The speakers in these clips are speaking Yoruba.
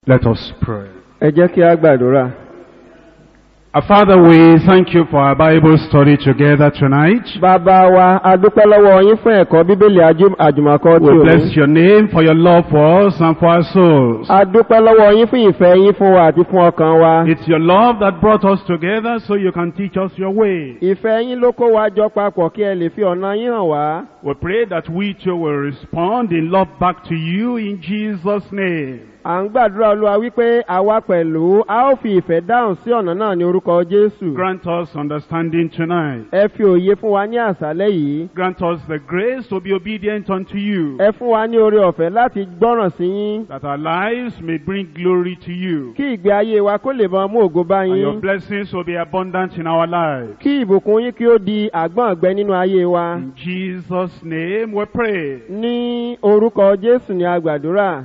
Let us pray. ẹ jẹ́ kí a gbàdúrà. Our Father, we thank you for our Bible study together tonight. bàbá wa a dúpẹ́ lọ́wọ́ yín fún ẹ̀kọ́ bíbélì ajú- àjùmọ̀kọ́ tí We ò bless ní. your name for your love for us and for our souls. a dúpẹ́ lọ́wọ́ yín fún ìfẹ́ yín fún wa àti fún ọkàn wa. It's your love that brought us together so you can teach us your way. ìfẹ́ yín ló kó wa jọ papọ̀ kí ẹ lè fi ọ̀nà yín hàn wá. We pray that we too will respond in love back to you in Jesus' name. à ń gbàdúrà olúwa wípé àwa pẹ̀lú a ó fi ìfẹ́ dáhùn sí ọ̀nà náà ní orúkọ jésù. Grant us understanding tonight. ẹ fi òye fún wa ní àṣálẹ́ yìí. Grant us the grace to be obedient unto you, ẹ fún wa ní oore ọ̀fẹ́ láti gbọ́ràn sí yín. that our lives may bring glory to you, kí ìgbé ayé wa kó lè máa mú ògo bá and your yín. blessings will be abundant in our lives. kí ìbùkún yín kí ó di àgbọ̀n ọ̀gbẹ́ nínú ayé wa. In Jesus' name we pray. ní orúkọ jésù ni a gbàdúrà.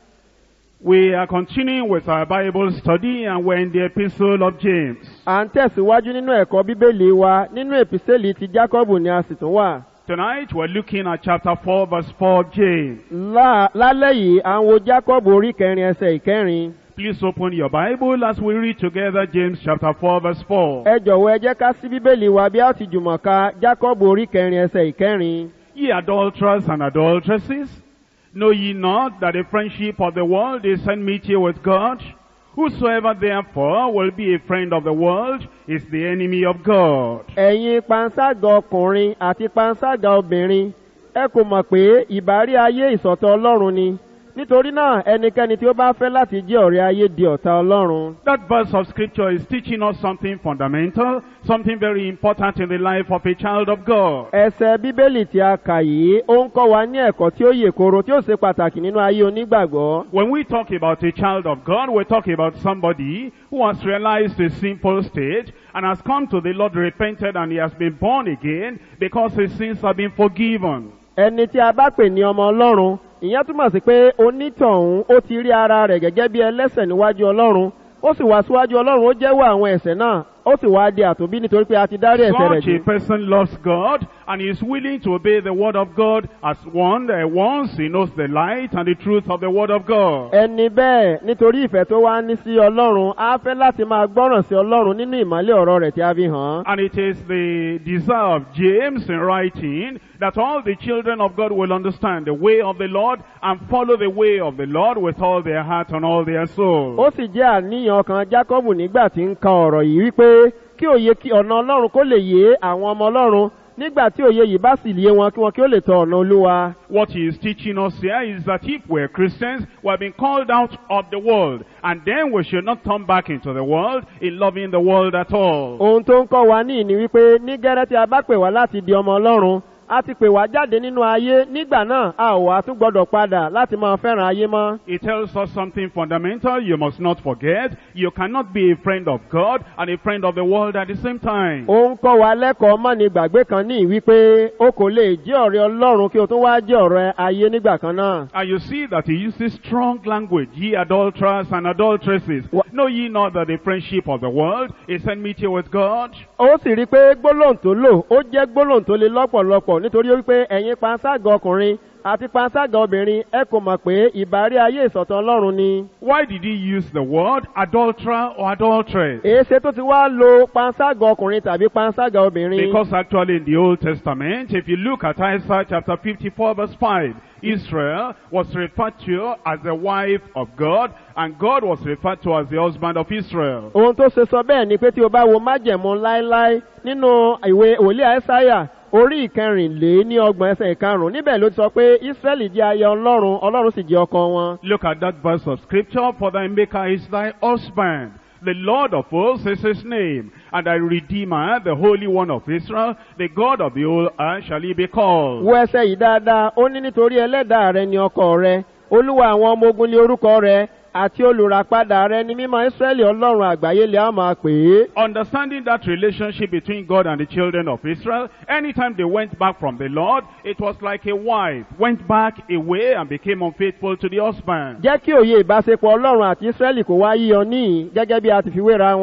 We are continuing with our Bible study and we're in the epistle of James. à ń tẹ̀síwájú nínú ẹ̀kọ́ bíbélì wa nínú èpìsẹ́lì ti jákọ́bù ni a sì tún wà. Tonight we're looking at chapter 4 verse 4 of James. Lá- lálẹ́ yìí à ń wo jákọ́bù orí kẹrin ẹsẹ̀ ìkẹrin. Please open your Bible as we read together James chapter 4 verse 4. ẹ jọ̀wọ́ ẹ jẹ́ ká sí bíbélì wa bí a ti jùmọ̀ ka jákọ́bù orí kẹrin ẹsẹ̀ ìkẹrin. Ye adulterers and adulteresses, know ye not that the friendship of the world is enmity with God? Whosoever therefore will be a friend of the world is the enemy of God. ẹ̀yin panṣágà ọkùnrin àti panṣágà obìnrin ẹ kò mọ̀ pé ìbárí ayé ìsọ̀tọ̀ ọlọ́run ni nítorí náà ẹnikẹ́ni tí ó bá fẹ́ láti jẹ́ ọ̀rẹ́ ayé di ọ̀tá ọlọ́run. That verse of scripture is teaching us something fundamental, something very important in the life of a child of God. ẹsẹ̀ bíbélì tí a kà yìí ó ń kọ́ wa ní ẹ̀kọ́ tí ó yè koro tí ó ṣe pàtàkì nínú ayé onígbàgbọ́. When we talk about a child of God, we're talking about somebody who has realized his sinful state and has come to the Lord repented and he has been born again because his sins have been forgiven. ẹni tí a bá pè ní ọmọ ọlọ́run ìyẹn túmọ̀ sí pé onítọ̀hún ó ti rí ara rẹ̀ gẹ́gẹ́ bí ẹlẹ́sẹ̀ níwájú ọlọ́run ó sì wá síwájú ọlọ́run ó jẹ́wọ́ àwọn ẹ̀sẹ̀ náà ó sì wá di àtòbí nítorí pé a ti dárí ẹ̀sẹ̀ rẹ̀ Such a jù. person loves God and is willing to obey the word of God as one uh, once he knows the light and the truth of the word of God. ẹni bẹ́ẹ̀ nítorí ìfẹ́ tó wá ní sí ọlọ́run á fẹ́ láti máa gbọ́ràn sí ọlọ́run nínú ìmọ̀lẹ́ ọ̀rọ̀ rẹ̀ tí a fi hàn án. And it is the desire of James in writing that all the children of God will understand the way of the Lord and follow the way of the Lord with all their heart and all their soul. ó sì jẹ́ àníyàn kan jákọ́bù nígbà tí ń ka ọ̀rọ̀ yìí wípé kí òye kí ọ̀nà ọlọ́run kó lè yé àwọn ọmọ ọlọ́run nígbà tí òye yìí bá sì yé wọn kí wọn kí ó lè tọ ọ̀nà olúwa. What he is teaching us here is that if we're Christians, we have been called out of the world, and then we should not turn back into the world in loving the world at all. ohun tó ń kọ́ wa ní ìní wípé ní gẹ́rẹ́ tí a bá pè wá láti di ọmọ ọlọ́run a ti pè wá jáde nínú ayé nígbà náà a ò wá tún gbọ́dọ̀ padà láti máa fẹ́ràn ayé mọ́. It tells us something fundamental you must not forget. You cannot be a friend of God and a friend of the world at the same time. ó ń kọ́ wa lẹ́kọ̀ọ́ mọ́ni gbàgbé kan ní wípé o kò lè jẹ́ ọ̀rẹ́ ọlọ́run kí o tún wá jẹ́ ọ̀rẹ́ ayé nígbà kan náà. And you see that he uses strong language, ye adulterers and adulteresses. Wha- Know ye not that the friendship of the world is enmity with God? ó sì rí i pé gbólóhùn tó lò ó jẹ́ gbólóhùn tó le lọ́pọ̀lọpọ̀ nítorí wípé ẹ̀yin panṣágà ọkùnrin àti panṣágà obìnrin ẹ kò mọ̀ pé ìbárí ayé ìsọ̀tàn ọlọ́run ni. Why did he use the word adulterer or adulteress? èéṣe tó ti wá lo panṣágà ọkùnrin tàbí panṣágà obìnrin. Because actually in the Old Testament, if you look at Isaiah chapter 54 verse 5, Israel was referred to as the wife of God, and God was referred to as the husband of Israel. ohun tó ṣe sọ bẹ́ẹ̀ ni pé tí o bá wo májẹ̀mú láéláé nínú ìwé òlí àìsáyà orí ìkẹrìnlé ní ọgbọ̀n ẹsẹ̀ ìkarùn-ún níbẹ̀ ló ti sọ pé ísírẹ́lì jẹ́ aya ọlọ́run ọlọ́run sì jẹ́ ọkọ wọn. Look at that verse of scripture, for thy maker is thy husband. The Lord of hosts is his name, and thy Redeemer, the Holy One of Israel, the God of the whole earth shall he be called. wo ẹsẹ̀ yìí dáadáa ó ní nítorí ẹlẹ́dàá rẹ ni ọkọ rẹ olúwa àwọn ọmọ ogun lé orúkọ rẹ àti olùràpadà rẹ ni mímọ́ ísírẹ́lì ọlọ́run àgbáyé lè á máa pè é. Understanding that relationship between God and the children of Israel, anytime they went back from the Lord, it was like a wife went back away and became unfaithful to the husband. jẹ́ kí òye ìbáṣepọ̀ ọlọ́run àti ísírẹ́lì kó wá yíyọ níyìn gẹ́gẹ́ bí a ti fi wéra wọn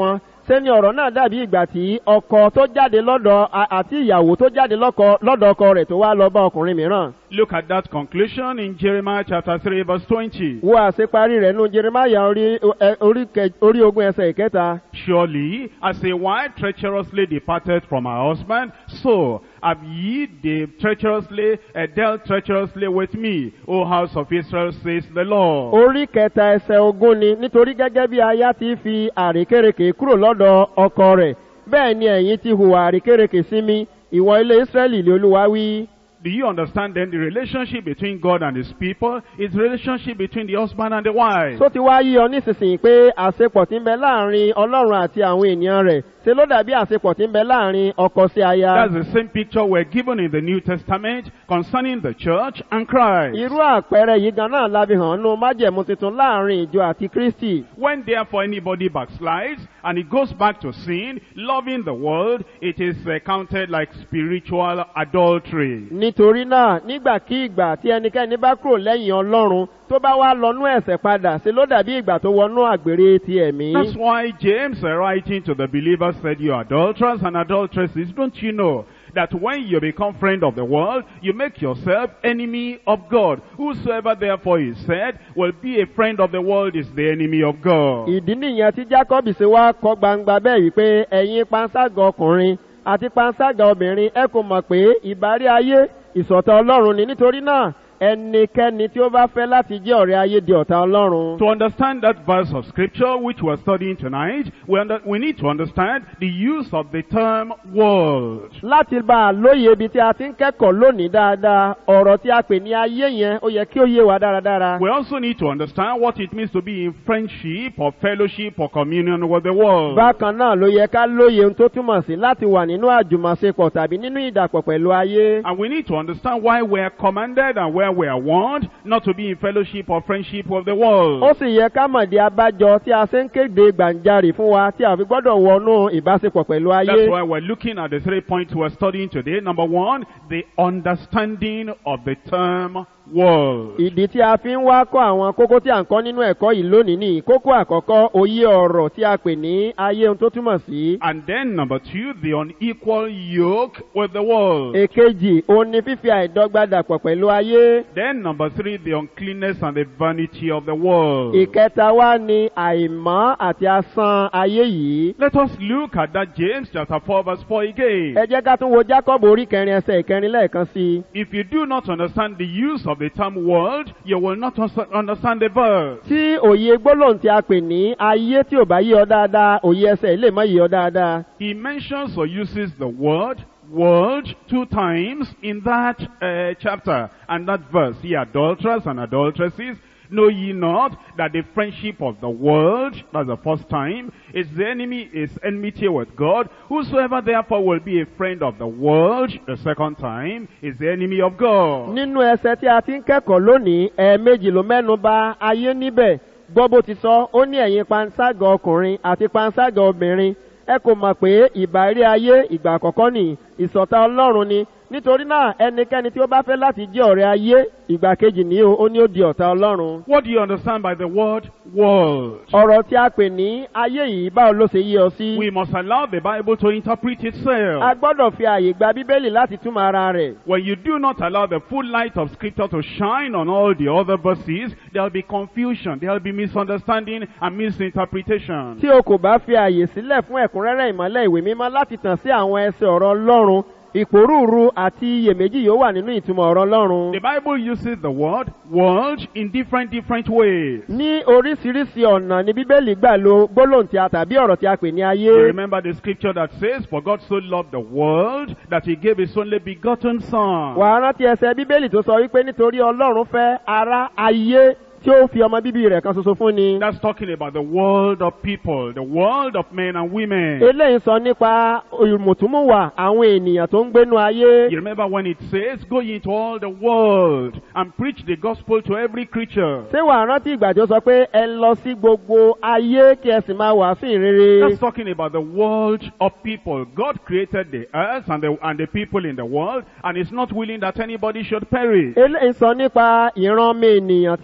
ṣé ni ọ̀rọ̀ náà dàbí ìgbà tí ọkọ tó jáde lọ́dọ̀ a- àti ìyàwó tó jáde lọ́kọ- lọ́dọ̀ ọkọ rẹ̀ tó wá lọ bá ọkùnrin mìíràn. Look at that conclusion in Jeremiah chapter 3 verse 20. wo àṣeparí rẹ̀ nínú jeremaya orí ẹ- orí kẹ- orí ogún ẹsẹ̀ ìkẹta. Surely, as a wife treacherously departed from her husband, so have ye de- treacherously uh, dealt treacherously with me, O house of Israel, says the Lord. orí kẹta ẹsẹ̀ ogún ni nítorí gẹ́gẹ́ bí aya ti fi àrékérekè kúrò lọ́dọ̀ ọkọ rẹ̀ bẹ́ẹ̀ ni ẹ̀yin ti hùwà àrékérekè sí mi ìwọ ilé ísírẹ́lì lé olúwa wí. Do you understand then the relationship between God and His people is the relationship between the husband and the wife? tó ti wá yí ọ nísinsìnyí pé àṣepọ̀ tí ń bẹ láàrin ọlọ́run àti àwọn ènìyàn rẹ̀ ṣe ló dàbí àṣepọ̀ tí ń bẹ láàrin ọkọ sí aya. That's the same picture we're given in the New Testament concerning the church and Christ. irú àpẹẹrẹ yìí gan náà la fi hàn nínú májẹ̀mú tuntun láàrin ìjọ àti kristi. When therefore anybody backslides and he goes back to sin, loving the world, it is uh, counted like spiritual adultery. nítorí náà nígbàkigbà tí ẹnikẹ́ni bá kúrò lẹ́yìn ọlọ́run tó bá wá lọ́nú ẹ̀sẹ̀ padà ṣe ló dàbí ìgbà tó wọnú àgbèrè ti ẹ̀mí. That's why James, uh, writing to the believers, said, You adulterers and adulteresses, don't you know that when you become friend of the world, you make yourself enemy of God? Whosoever therefore is said will be a friend of the world is the enemy of God. ìdí nìyẹn tí jacob ṣe wá kọ gbangba bẹ́ẹ̀ wípé ẹ̀yin panṣágà ọkùnrin àti panṣágà obìnrin ẹ kò mọ̀ pé ìbárí ayé ìṣọ̀tá ọlọ́run ni nítorí náà ẹnikẹ́ni tí ó bá fẹ́ láti jẹ́ ọ̀rẹ́ ayé di ọ̀tá ọlọ́run. To understand that verse of scripture which we're studying tonight, we, under, we need to understand the use of the term world. láti bá a lóye ibi tí a ti ń kẹ́kọ̀ọ́ lónìí dáadáa ọ̀rọ̀ tí a pè ní ayé yẹn ó yẹ kí ó yé wa dáradára. We also need to understand what it means to be in friendship or fellowship or communion with the world. bákan náà ló yẹ ká lóye ohun tó túmọ̀ sí láti wà nínú àjùmọ̀ṣepọ̀ tàbí nínú ìdàpọ̀ pẹ̀lú ayé. And we need to understand why we are commanded and where we are warned not to be in fellowship or friendship with the world. ó sì yẹ ká mọ̀dí abájọ tí a ṣe ń kéde gbàǹjarì fún wa tí a fi gbọ́dọ̀ wọnú ìbáṣepọ̀ pẹ̀lú ayé. That's why we're looking at the three points we're studying today. Number one, the understanding of the term world. ìdí tí a fi ń wá kọ́ àwọn kókó tí à ń kọ́ nínú ẹ̀kọ́ yìí lónìí ni kókó àkọ́kọ́ òye ọ̀rọ̀ tí a pè ní ayé ohun tó túmọ̀ sí. And then number two, the unequal yoke with the world. èkejì òun ni fífi àìdọ́gba dàpọ̀ pẹ̀lú ayé. Then number three, the uncleanness and the vanity of the world. ìkẹta wá ni àìmọ́ àti asán ayé yìí. Let us look at that James chapter 4 verse 4 again. ẹ jẹ́ ká tún wo jacob orí kẹrin ẹsẹ̀ ìkẹrin lẹ́ẹ̀kan sí i. If you do not understand the use of the term world, you will not us- understand the verse. tí òye gbólóhùn tí a pè ní ayé tí ò bá yé ọ dáadáa òye ẹsẹ̀ lè má yé ọ dáadáa. He mentions or uses the word world two times in that uh, chapter and that verse. Ye adulterers and adulteresses, know ye not that the friendship of the world, that's the first time, is the enemy, is enmity with God. Whosoever therefore will be a friend of the world, the second time, is the enemy of God. nínú ẹsẹ̀ tí a ti ń kẹ́kọ̀ọ́ lónìí ẹ̀ẹ̀mejì ló mẹ́nu bà ayé níbẹ̀ gbọ́ bó ti sọ ó ní ẹ̀yin panṣágà ọkùnrin àti panṣágà obìnrin ẹ kò mọ̀ pé ìbárí ayé ìgbà àkọ́kọ́ nì ìsọ̀tá ọlọ́run ni nítorí náà ẹnikẹ́ni tí ó bá fẹ́ láti jẹ́ ọ̀rẹ́ ayé ìgbà kejì ní o ó ní ó di ọ̀tá ọlọ́run. What do you understand by the word world? ọ̀rọ̀ tí a pè ní ayé yìí báwo ló ṣe yé ọ sí. We must allow the Bible to interpret itself. a gbọ́dọ̀ fi àyè gba bíbélì láti túmọ̀ ara rẹ̀. When you do not allow the full light of Scripture to shine on all the other verses, there will be confusion, there will be misunderstanding and misinterpretation. tí o kò bá fi àyè sílẹ̀ fún ẹ̀kúnrẹ́rẹ́ ìmọ́lẹ̀ ìwé mímọ́ láti tàn sí àwọn ẹsẹ̀ ọ̀rọ̀ ọlọ́run ìpòrúurú àti iyèméjì yóò wà nínú ìtumọ̀ ọ̀rọ̀ ọlọ́run. The Bible uses the word world in different, different ways. ní oríṣiríṣi ọ̀nà ni bíbélì gbà lo gbólóhùn tí a tàbí ọ̀rọ̀ tí a pè ní ayé. You remember the scripture that says, For God so loved the world that he gave his only begotten Son. wàá rántí ẹsẹ̀ bíbélì tó sọ wípé nítorí ọlọ́run fẹ́ ara ayé tí ó fi ọmọ bíbí rẹ̀ kan ṣoṣo fún ni. That's talking about the world of people, the world of men and women. eléyìí sọ nípa ìmùtúmùwà àwọn ènìyàn tó ń gbénu ayé. You remember when it says, Go ye into all the world and preach the gospel to every creature. ṣé wàá rántí ìgbà tí ó sọ pé ẹ lọ sí gbogbo ayé kí ẹ sì máa wàásù ìrere. That's talking about the world of people. God created the earth and the, and the people in the world, and is not willing that anybody should perish. eléyìí sọ nípa ìran ọmọ ènìyàn tí a ṣẹ̀dá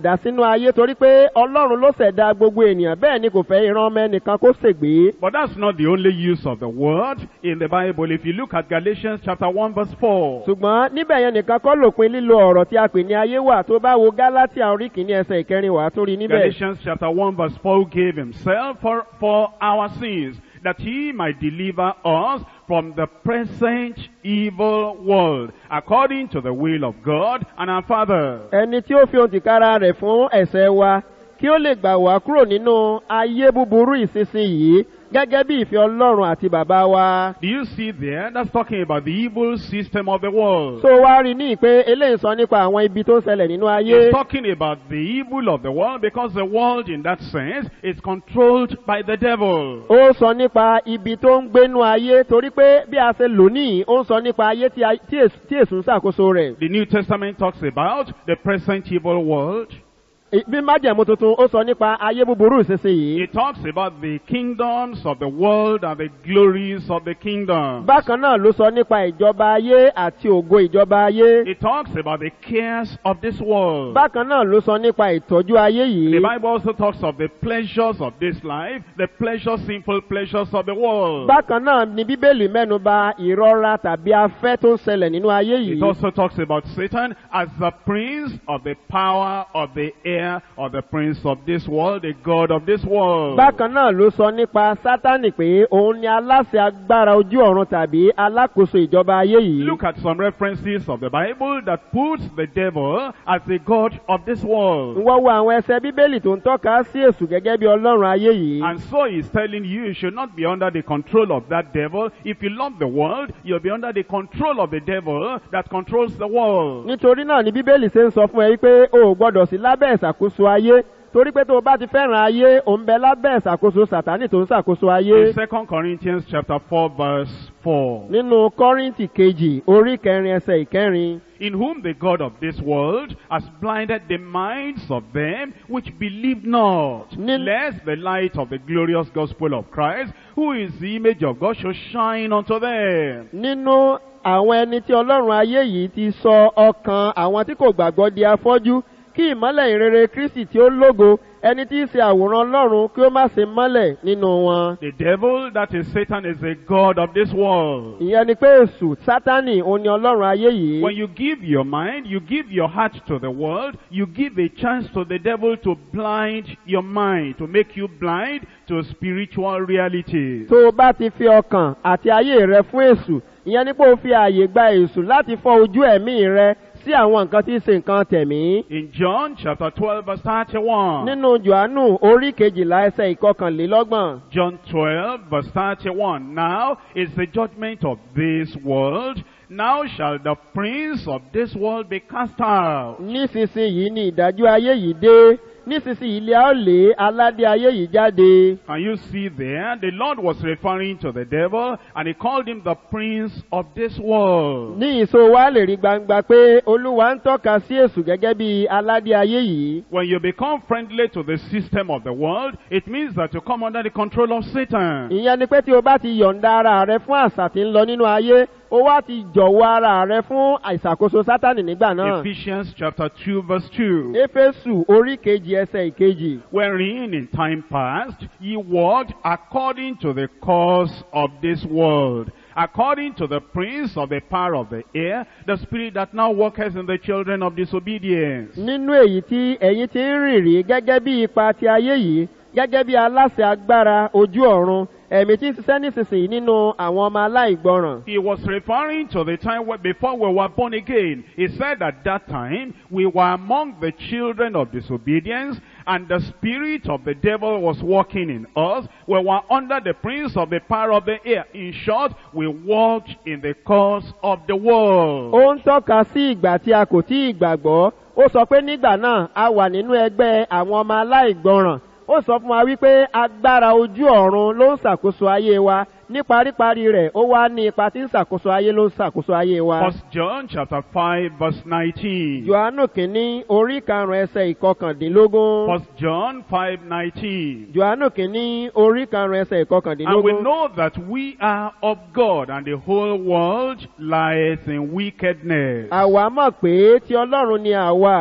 ṣẹ̀dá sínú ayé torí pé ọlọ́run ló ṣẹ̀dá gbogbo ènìyàn bẹ́ẹ̀ ni kò fẹ́ ìran ọmọ ẹnìkan kó ṣègbé. But that's not the only use of the word in the Bible. If you look at Galatians chapter 1 verse 4, ṣùgbọ́n níbẹ̀ yẹn nìkan kọ́ lòpin lílo ọ̀rọ̀ tí a pè ní ayé wà tó bá wo gálátìà orí kìíní ẹsẹ̀ ìkẹrin wà á tún rí níbẹ̀. Galatians chapter 1 verse 4 who gave himself for, for our sins that he might deliver us from the present evil world according to the will of God and our Father. ẹni tí ó fi ohun tìkára rẹ̀ fún ẹ̀ṣẹ̀ wa kí ó lè gbà wá kúrò nínú ayé búburú ìsinsìnyí gẹ́gẹ́ bí ìfẹ́ ọlọ́run àti bàbá wa. Do you see there? That's talking about the evil system of the world. tó wá rí ní pé eléyìí sọ nípa àwọn ibi tó ń ṣẹlẹ̀ nínú ayé. It's talking about the evil of the world because the world in that sense is controlled by the devil. ó sọ nípa ibi tó ń gbénú ayé torí pé bí a ṣe lò níyì ó ń sọ nípa ayé tí a- tí èṣù tí èṣù ń ṣàkóso rẹ̀. The New Testament talks about the present evil world. Ì- bí májẹ̀mú tuntun ó sọ nípa ayé búburú ìsinsìnyí. It talks about the kingdoms of the world and the glories of the kingdom. bákan náà ló sọ nípa ìjọba ayé àti ògo ìjọba ayé. It talks about the cares of this world. bákan náà ló sọ nípa ìtọ́jú ayé yìí. The Bible also talks of the pleasures of this life, the pleasures, sinful pleasures of the world. bákan náà ni bíbélì mẹ́nu ba ìrora tàbí afẹ́ tó ń ṣẹlẹ̀ nínú ayé It yìí. also talks about Satan as the prince of the power of the air, or the prince of this world, the god of this world. bákan náà ló sọ nípa sátánì pé òun ni aláṣẹ agbára ojú ọ̀run tàbí alákòóso ìjọba ayé yìí. Look at some references of the Bible that puts the devil as the god of this world. wọ́n wo àwọn ẹsẹ̀ bíbélì tó ń tọ́ka sí èṣù gẹ́gẹ́ bí ọlọ́run ayé yìí. And so he's telling you you should not be under the control of that devil. If you love the world, you'll be under the control of the devil that controls the world. nítorí náà ni bíbélì ṣe ń sọ fún ẹ wípé o ò gbọdọ̀ sí lábẹ́ ìṣàkóso ayé torí pé tó o bá ti fẹ́ràn ayé ò ń bẹ lábẹ́ ìṣàkóso sàtánì tó ń ṣàkóso ayé. In 2 Corinthians chapter 4 verse 4. nínú kọ́rìntì kejì orí kẹrin ẹsẹ̀ ìkẹrin. In whom the God of this world has blinded the minds of them which believe not, Nin- lest the light of the glorious gospel of Christ, who is the image of God, should shine unto them. nínú àwọn ẹni tí ọlọ́run ayé yìí ti sọ ọkàn àwọn tí kò gbàgbọ́ di afọ́jú kí ìmọ́lẹ̀ ìrere kristi tí ó lógo ẹni tí í ṣe àwòrán ọlọ́run kí ó má ṣe mọ́lẹ̀ nínú wọn. The devil, that is Satan, is the God of this world. ìyẹn ni pé èṣù sátánì òun ni ọlọ́run ayé yìí. When you give your mind, you give your heart to the world, you give a chance to the devil to blind your mind, to make you blind to spiritual realities. tó o bá ti fi ọkàn àti ayé rẹ fún èṣù ìyẹn ni pé o fi ààyè gba èṣù láti fọ ojú ẹ̀mí rẹ sí àwọn nǹkan tí í ṣe nǹkan tẹ̀mí. In John chapter 12 verse 31. nínú johannu orí kejìlá ẹsẹ̀ ìkọkànlélọ́gbọ̀n. John 12 verse 31. Now is the judgment of this world. Now shall the prince of this world be cast out. nísinsìnyí ni ìdájọ́ ayé yìí dé nísinsìnyí ilé a ó lé aládé ayé yìí jáde. Can you see there? The Lord was referring to the devil and he called him the prince of this world. ní ìṣó wa lè rí gbangba pé olúwa ń tọ́ka sí èṣù gẹ́gẹ́ bí aládé ayé yìí. When you become friendly to the system of the world, it means that you come under the control of Satan. ìyẹn ni pé tí o bá ti yọ̀ǹda ara rẹ fún àṣà tí ń lọ nínú ayé o wá ti jọ̀wọ́ ara rẹ fún àìsàkóso sátánì nígbà náà. Ephesians chapter 2 verse 2. éfésù orí kejì ẹsẹ̀ ìkejì. Wherein in time past ye walked according to the course of this world, according to the prince of the power of the air, the spirit that now worketh in the children of disobedience. nínú èyí tí ẹ̀yin ti ń rìn rí gẹ́gẹ́ bí ipa ti ayé yìí gẹ́gẹ́ bí aláṣẹ agbára ojú ọ̀run ẹ̀mí tí ń ṣiṣẹ́ nísinsìnyí nínú àwọn ọmọ aláìgbọràn. He was referring to the time where, before we were born again. He said at that time we were among the children of disobedience and the spirit of the devil was working in us. We were under the prince of the power of the air. In short, we walked in the course of the world. ó ń tọ́ka sí ìgbà tí a kò tí ì gbàgbọ́ ó sọ pé nígbà náà a wà nínú ẹgbẹ́ àwọn ọmọ aláìgbọràn ó sọ fún wa wípé agbára ojú ọ̀run ló ń ṣàkóso ayé wa ní paríparí rẹ̀ ó wá ní ipa tí ń ṣàkóso ayé ló ń ṣàkóso ayé wa. First John chapter 5 verse 19. johannu kìíní orí karùn-ún ẹsẹ̀ ìkọkàndínlógún. First John 5 19. johannu kìíní orí karùn-ún ẹsẹ̀ And we ìkọkàndínlógún. know that we are of God, and the whole world lies in wickedness. àwa mọ̀ pé tí ọlọ́run ni àwa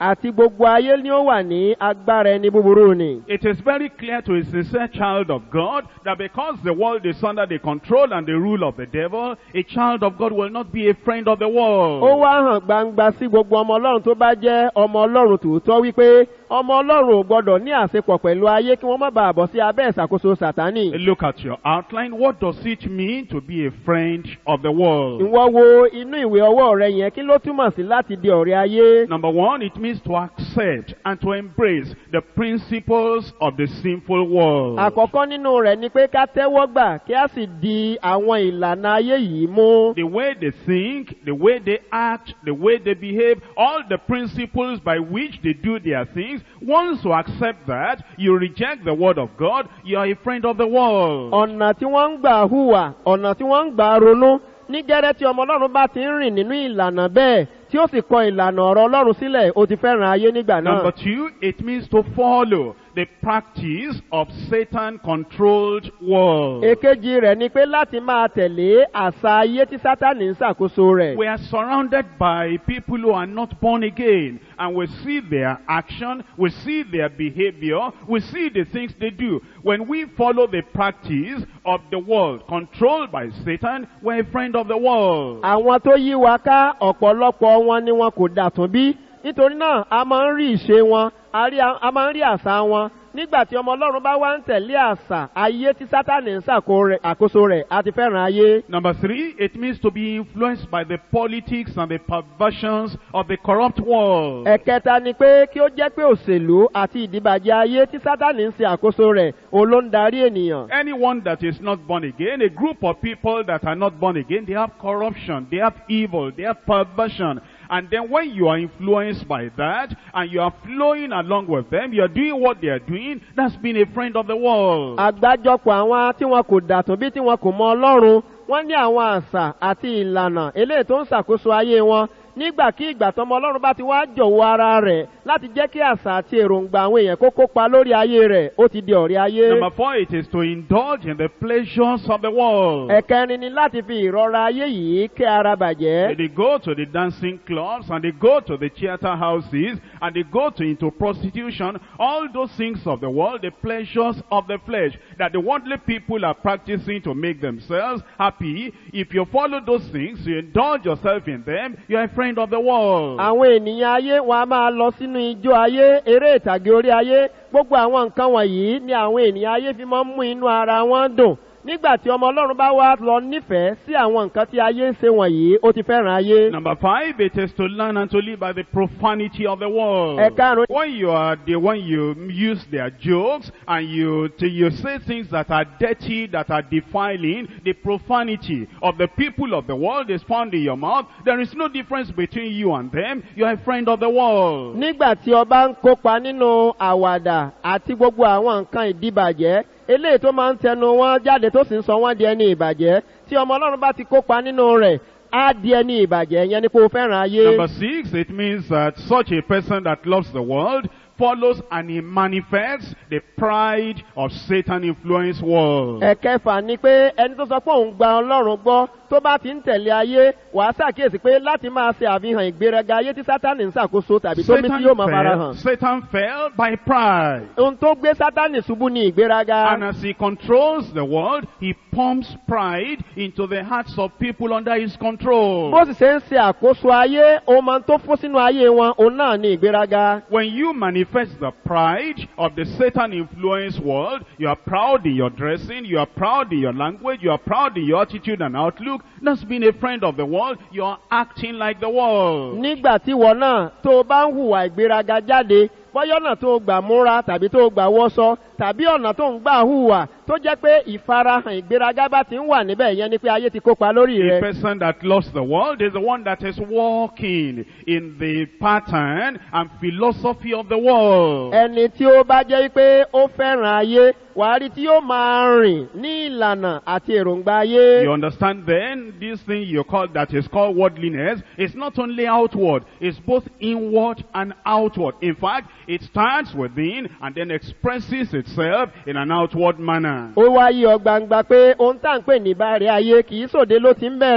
àti gbogbo ayé ni ó wà ní agbára ẹni búburú ni. It is very clear to a sincere child of God that because the world is under the control and the rule of the devil, a child of God will not be a friend of the ó world. wá hàn gbangba sí gbogbo ọmọ ọlọ́run tó bá jẹ́ ọmọ ọlọ́run tòótọ́ wípé ọmọ ọlọ́run ò gbọ́dọ̀ ní àṣepọ̀ pẹ̀lú ayé kí wọ́n má bàa bọ̀ sí abẹ́ ìṣàkóso sàtánì. Look at your outline. What does it mean to be a friend of the world? ìwọ wo inú ìwé ọwọ́ rẹ yẹn kí ló túmọ̀ sí láti di ọ̀rẹ́ ayé. Number one, it means to accept and to embrace the principles of the sinful world. àkọ́kọ́ nínú rẹ̀ ni pé ká tẹ́wọ́ gbà kí a sì di àwọn ìlànà ayé yìí mú. The way they think, the way they act, the way they behave, all the principles by which they do their things, once you accept that, you reject the word of God, you are a friend of the world. ọ̀nà tí wọ́n ń gbà hùwà ọ̀nà tí wọ́n ń gbà ronú ní gẹ́rẹ́ tí ọmọ ọlọ́run bá ti ń rìn nínú ìlànà bẹ́ẹ̀ tí ó sì kọ ìlànà ọ̀rọ̀ ọlọ́run sílẹ̀ ó ti fẹ́ràn ayé nígbà náà. Number two, it means to follow the practice of Satan-controlled world. èkejì rẹ̀ ni pé láti máa tẹ̀lé àṣà ayé tí sátánì ń ṣàkóso rẹ̀. We are surrounded by people who are not born again, and we see their action, we see their behavior, we see the things they do. When we follow the practice of the world controlled by Satan, we're a friend of the world. àwọn tó yí wa ká ọ̀pọ̀lọpọ̀ wọn ni wọn kò dàtún bí nítorí náà a máa ń rí ìṣe wọn a rí- a máa ń rí àṣà wọn nígbà tí ọmọ ọlọ́run bá wá ń tẹ̀lé àṣà ayé tí sátánì ń ṣàkó rẹ̀- àkóso rẹ̀ a ti fẹ́ràn ayé. Number three, it means to be influenced by the politics and the perversions of the corrupt world. ẹ̀kẹta ni pé kí ó jẹ́ pé òṣèlú àti ìdìbàjẹ́ ayé tí sátánì ń ṣe àkóso rẹ̀ òun ló ń darí ènìyàn. Anyone that is not born again, a group of people that are not born again, they have corruption, they have evil, they have perversion. And then when you are influenced by that, and you are flowing along with them, you are doing what they are doing, that's being a friend of the world. àgbájọpọ̀ àwọn tí wọn kò dàtún bí tí wọn kò mọ ọlọ́run wọ́n ní àwọn àṣà àti ìlànà eléyìí tó ń ṣàkóso ayé wọn nígbàkigbà tọmọ ọlọ́run bá ti wá jọ̀wọ́ ara rẹ̀ láti jẹ́ kí àṣà àti èròǹgbà àwọn èèyàn kó kópa lórí ayé rẹ̀ ó ti di ọ̀rẹ́ ayé. Number four, it is to indulge in the pleasures of the world. ẹ̀kẹrin ni láti fi ìrora ayé yìí kẹ́ ara bàjẹ́. They go to the dancing clubs and they go to the theater houses and they go to into prostitution. All those things of the world, the pleasures of the flesh that the worldly people are practicing to make themselves happy. If you follow those things, you indulge yourself in them, you are a friend of the world. àwọn ènìyàn ayé wọn a máa lọ sínú ijó ayé eré ìtàgé orí ayé gbogbo àwọn nǹkan wọ̀nyí ni àwọn ènìyàn ayé fi máa ń mú inú ara wọn dùn nígbà tí ọmọ ọlọ́run bá wá lọ nífẹ̀ẹ́ sí àwọn nǹkan tí ayé ń ṣe wọ̀nyí ó ti fẹ́ràn ayé. Number five, it is to learn and to live by the profanity of the world. Ẹ̀karùn-ún. When you are the when you use their jokes and you to, you say things that are dirty, that are defiling, the profanity of the people of the world is found in your mouth. There is no difference between you and them. You are a friend of the world. nígbà tí ọba ń kópa nínú àwàdà àti gbogbo àwọn nǹkan ìdíbàjẹ́ eléyìí tó máa ń tẹnu wọn jáde tó sì ń sọ wọn di ẹni ìbàjẹ́ tí ọmọ ọlọ́run bá ti kópa nínú rẹ̀ á di ẹni ìbàjẹ́ yẹn ni kó o fẹ́ràn ayé. Number six, it means that such a person that loves the world follows and he manifests the pride of Satan influenced world. ẹ̀kẹfà ni pé ẹni tó sọ pé òun gba ọlọ́run gbọ́ tó bá ti ń tẹ̀lé ayé wàá ṣàkíyèsí pé láti máa ṣe àfihàn ìgbéraga ayé tí sátánì ń ṣàkóso tàbí tó mí tí yóò máa fara fell, hàn. Satan fell by pride. ohun tó gbé sátánì ṣubú ni ìgbéraga. And as he controls the world, he pumps pride into the hearts of people under his control. bó sì ṣe ń ṣe àkóso ayé ohun máa ń tó fún sínú ayé wọn òun náà ni ìgbéraga. When you manifest the pride of the Satan influenced world, you are proud in your dressing, you are proud in your language, you are proud in your attitude and outlook. That's being a friend of the world. You are acting like the world. nígbà tí wọn náà tó o bá ń hùwà ìgbéraga jáde bọ́yọ́nà tó o gbà múra tàbí tó o gbà wọṣọ tàbí ọ̀nà tó ń gbà hùwà tó jẹ́ pé ìfarahàn ìgbéraga bá ti ń wà níbẹ̀ yẹn ni pé ayé ti kópa lórí A rẹ. person that loves the world is the one that is walking in the pattern and philosophy of the world. ẹni tí ó bá jẹ́ pé ó fẹ́ràn ayé wàá rí tí yóò máa rìn ní ìlànà àti èròǹgbà ayé. You understand then, this thing you call that is called worldliness is not only outward, it's both inward and outward. In fact, it starts within and then expresses itself in an outward manner. ó wá yí ọ gbangba pé ohun tá à ń pè ní bàrẹ̀ ayé kì í sòde ló ti ń bẹ̀rẹ̀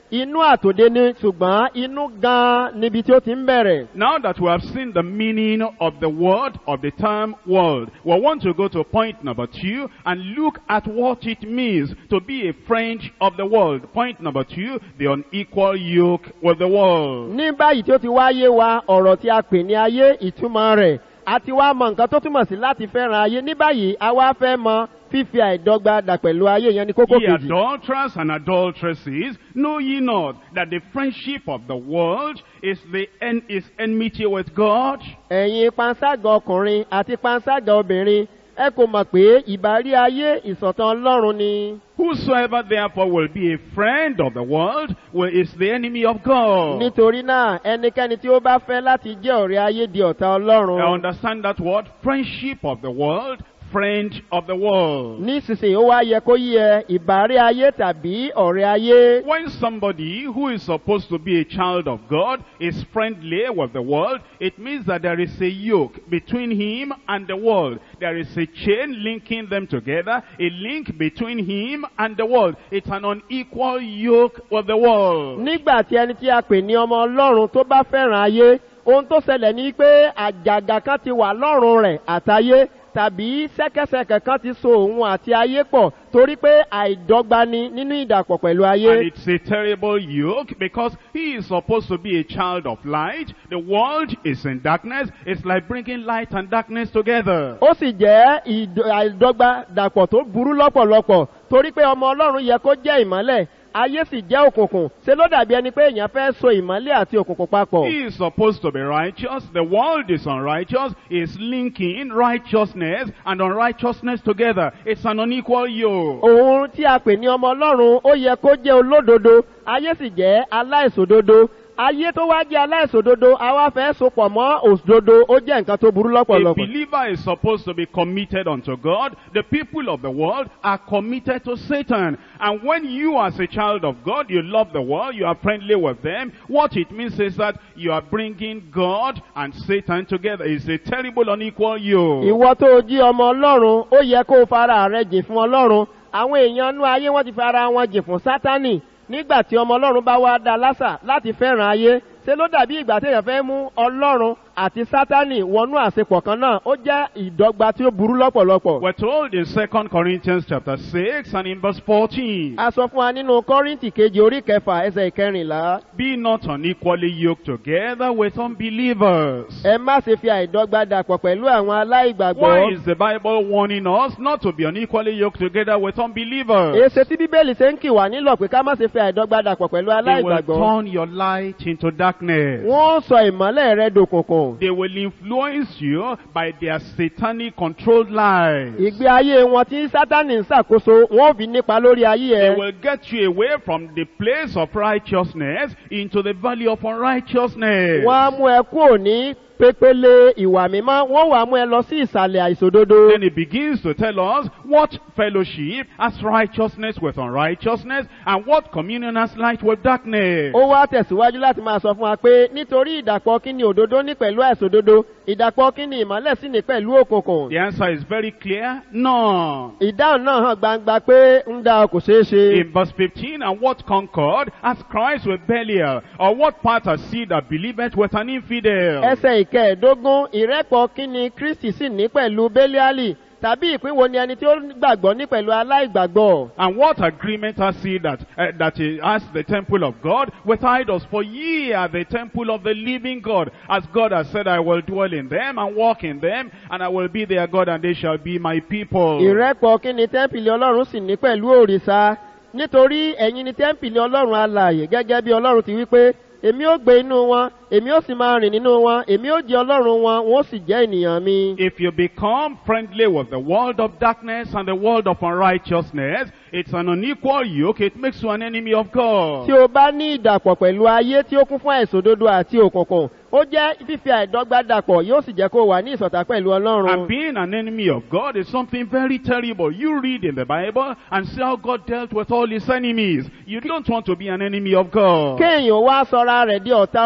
inú àtòdé ni ṣùgbọ́n inú gan-an níbi tí ó ti ń bẹ̀rẹ̀. Now that we have seen the meaning of the word, of the term world, we want to go to point number two and look at what it means to be a friend of the world. Point number two, the unequal yoke with the world. ní báyìí tí ó ti wáyé wa ọ̀rọ̀ tí a pè ní ayé ìtumọ̀ rẹ̀ àti wá mọ nǹkan tó túmọ̀ sí láti fẹ́ràn ayé ní báyìí a wá fẹ́ mọ fífi àìdọ́gba dà pẹ̀lú ayé yẹn ní kókó Ye kejì. adulterers and adulteresses, know ye not that the friendship of the world is the en- is enmity with God? ẹ̀yin panṣágà ọkùnrin àti panṣágà obìnrin ẹ kò mọ̀ pé ìbárí ayé ìsọ̀tàn ọlọ́run ni. Whosoever therefore will be a friend of the world will, is the enemy of God. nítorí náà ẹnikẹ́ni tí ó bá fẹ́ láti jẹ́ ọ̀rẹ́ ayé di ọ̀tá I ọlọ́run. understand that word, friendship of the world, friend of the world. nísinsìnyí ó wá yẹ kó yí ẹ ìbárí ayé tàbí ọ̀rẹ́ ayé. When somebody who is supposed to be a child of God is friendly with the world, it means that there is a yoke between him and the world. There is a chain linking them together, a link between him and the world. It's an unequal yoke with the world. nígbà tí ẹni tí a pè ní ọmọ ọlọ́run tó bá fẹ́ràn ayé ohun tó ṣẹlẹ̀ ní pé àjàgà kan ti wà lọ́rùn rẹ̀ àtayé tàbí ṣẹ́kẹ́ṣẹkẹ̀ kan ti so òun àti ayé pọ̀ torí pé àìdọ́gba ni nínú ìdàpọ̀ pẹ̀lú And ayé. it's a terrible yoke because he is supposed to be a child of light. The world is in darkness. It's like bringing light and darkness together. ó sì jẹ́ ìd- àìdọ́gba dàpọ̀ tó burú lọ́pọ̀lọpọ̀ torí pé ọmọ ọlọ́run yẹ kó jẹ́ ìmọ́lẹ̀ ayé sì jẹ́ òkùnkùn ṣe ló dàbí ẹni pé èèyàn fẹ́ so ìmọ́lẹ̀ àti òkùnkùn papọ̀. He is supposed to be righteous. The world is unrighteous. Is linking righteousness and unrighteousness together. It's an unequal yoke. òun tí a pè ní ọmọ ọlọ́run ó yẹ kó jẹ́ olódodo ayé sì jẹ́ aláìsòdodo ayé tó wá jẹ́ aláìsòdodo àwa fẹ́ sopọ̀ mọ́ òdodo ó jẹ́ nǹkan tó burú A lọ́pọ̀lọpọ̀. believer is supposed to be committed unto God. The people of the world are committed to Satan. And when you as a child of God, you love the world, you are friendly with them, what it means is that you are bringing God and Satan together. It's a terrible unequal yoke. ìwọ tó o jí ọmọ ọlọ́run ó yẹ kó o fara rẹ jìn fún ọlọ́run àwọn èèyàn nú ayé wọ́n ti fara wọn jìn fún sátánì nígbà tí ọmọ ọlọ́run bá wá dá lásà láti fẹ́ràn ayé ṣe ló dàbí ìgbà téèyàn fẹ́ mú ọlọ́run àti sátánì wọnú àṣepọ̀ kan náà ó jẹ́ ìdọ́gba tí ó burú lọ́pọ̀lọpọ̀. We're told in 2 Corinthians chapter 6 and in verse 14, a sọ fún wa nínú kọ́rìntì kejì orí kẹfà ẹsẹ̀ ìkẹrìnlá Be not unequally yoked together with unbelievers. ẹ má ṣe fi àìdọ́gba dàpọ̀ pẹ̀lú àwọn Why aláìgbàgbọ́. is the Bible warning us not to be unequally yoked together with unbelievers? èsè tí bíbélì ṣe ń kì wá nílọ̀ pé ká má ṣe fi àìdọ́gba dàpọ̀ pẹ̀lú They will aláìgbàgbọ́. turn your light into darkness. wọ́n sọ ìmọ́lẹ̀ rẹ dòkùnkùn. They will influence you by their satanic controlled lives. ìgbé ayé wọn tí sátánì ń ṣàkóso wọn ò fi nípa lórí ayé They ẹ. will get you away from the place of righteousness into the valley of unrighteousness. wọ́n á mú ẹ kúrò ní pépélé ìwà mímọ́ wọ́n wà mú ẹ lọ sí ìsàlẹ̀ àìsòdodo. Then he begins to tell us what fellowship has righteousness with unrighteousness and what communion has light with darkness. ó wá tẹ̀síwájú láti máa sọ fún wa pé nítorí ìdàpọ̀ kíni òdodo ní pẹ̀lú àìsòdodo ìdàpọ̀ kíni ìmọ́lẹ̀ sì ní pẹ̀lú òkùnkùn. The answer is very clear. None. ìdáhùn náà hàn gbangba pé ń da kò ṣeé ṣe. In verse 15, and what concord has Christ with Belial? Or what part has he that believeth with an infidel? ẹsẹ̀ ìkẹẹ̀ẹ́dógún ìrẹ́pọ̀ kíni kristi sì ní pẹ̀lú bẹ́líálì tàbí ìpínwo ni ẹni tí ó gbàgbọ́ ní pẹ̀lú aláìgbàgbọ́. And what agreement has he that, uh, that he has the temple of God with idols? For ye are the temple of the living God. As God has said, I will dwell in them and walk in them, and I will be their God, and they shall be my people. ìrẹ́pọ̀ kíni tẹ́ḿpìlì ọlọ́run sì ní pẹ̀lú òrìṣà nítorí ẹ̀yin ni tẹ́ḿpìlì ọlọ́run alààyè gẹ́gẹ́ bí ọlọ́run ti wí pé èmi ó gbé inú wọn èmi ó sì máa rìn nínú wọn èmi ó jẹ ọlọ́run wọn wọn ó sì jẹ́ ènìyàn mi. If you become friendly with the world of darkness and the world of unrighteousness, it's an unequal yoke. It makes you an enemy of God. tí o bá ní ìdàpọ̀ pẹ̀lú ayé tí ó kún fún àìsòdodo àti òkùnkùn ó jẹ́ fífi àìdọ́gba dàpọ̀ yóò sì jẹ́ kó wà ní ìsọ̀tà pẹ̀lú And ọlọ́run. being an enemy of God is something very terrible. You read in the Bible and see how God dealt with all his enemies. You don't want to be an enemy of God. kéèyàn wá sọra rẹ̀ di ọ̀tá ọlọ́run